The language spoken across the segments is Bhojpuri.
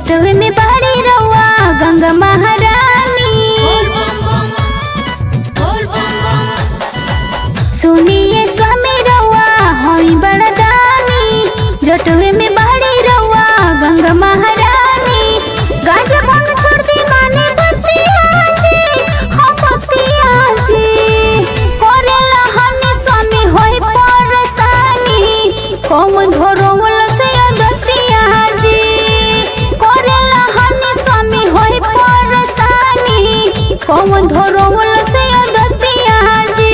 जटवे में बहरी रउआ गंगा महारानी सुनिए स्वामी रउआ हई बड़दानी जटवे में बहरी रउआ गंगा महारानी गाजा भांग छोड़ दी माने बतिया जी हम बतिया जी करेला हनी स्वामी होई परसानी कौन धरोवल से अदतिया जी करेला हनी स्वामी होई परसानी कौन धरोवल से अदतिया जी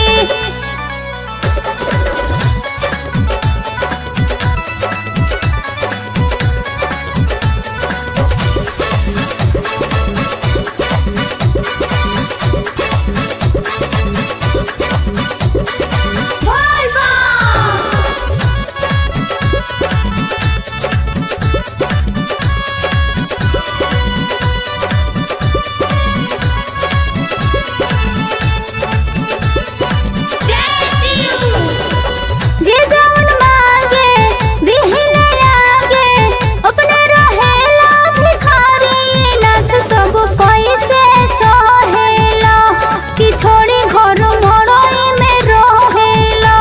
जे जवन मांगे दिहिले आगे अपने रहेला भिखारी नाथ सब कैसे सहेला कि छोड़ी घर मड़ई में रहेला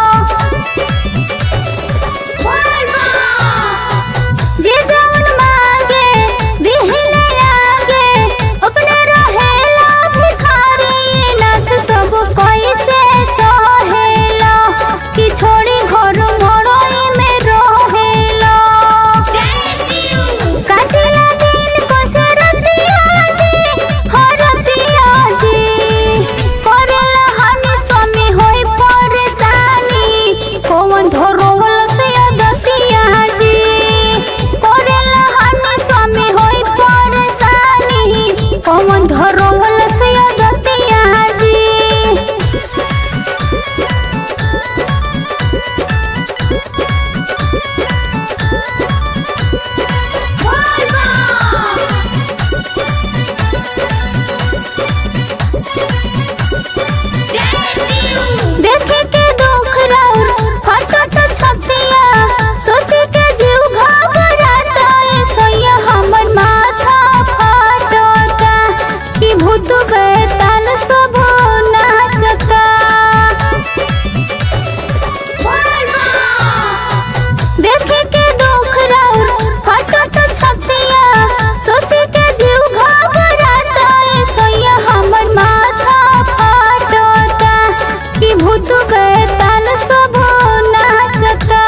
जे जवन मांगे दिहिले आगे अपने रहेला भिखारी नाथ सब कैसे सहेला कि छोड़ी घर मड़ई में रहेला काटिला दिन कसरतिया जी हरतिया जी करेला हनी स्वामी होई परेशानी कौन धरोवल से अदतिया जी करेला हनी स्वामी होई परेशानी कौन धरोवल से अदतिया जी देखे के दुख राउर फटत छतिया सोचे के जीव घबराता ए सैया हमर माथा फटता कि भूत बैताल सब नाचता देखे के दुख राउर फटत छतिया सोचे के जीव घबराता ए सैया हमर माथा फटता कि भूत बैताल सब नाचता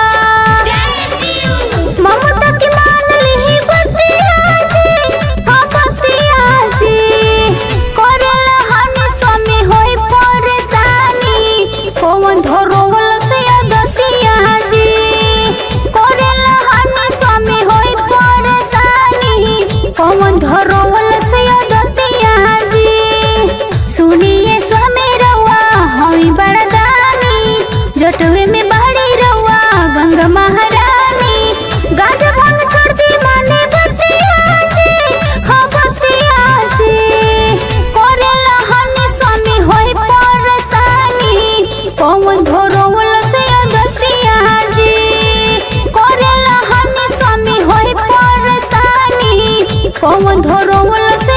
ममता की मान लिही बतिया जी हाँ बतिया जी करेला हनी स्वामी होई परेशानी कौन धरोवल से अदतिया जी करेला हनी स्वामी होई परेशानी कौन धरोवल से अदतिया जी सुनिए स्वामी रउआ हई बड़दानी जटवे में बहरी रउआ गंगा महारानी गाजा भांग छोड़ दी माने बतिया जी हाँ बतिया जी करेला हनी स्वामी होई परेशानी कौन धरोवल से अदतिया जी करेला हनी स्वामी होई परेशानी कौन धरोवल से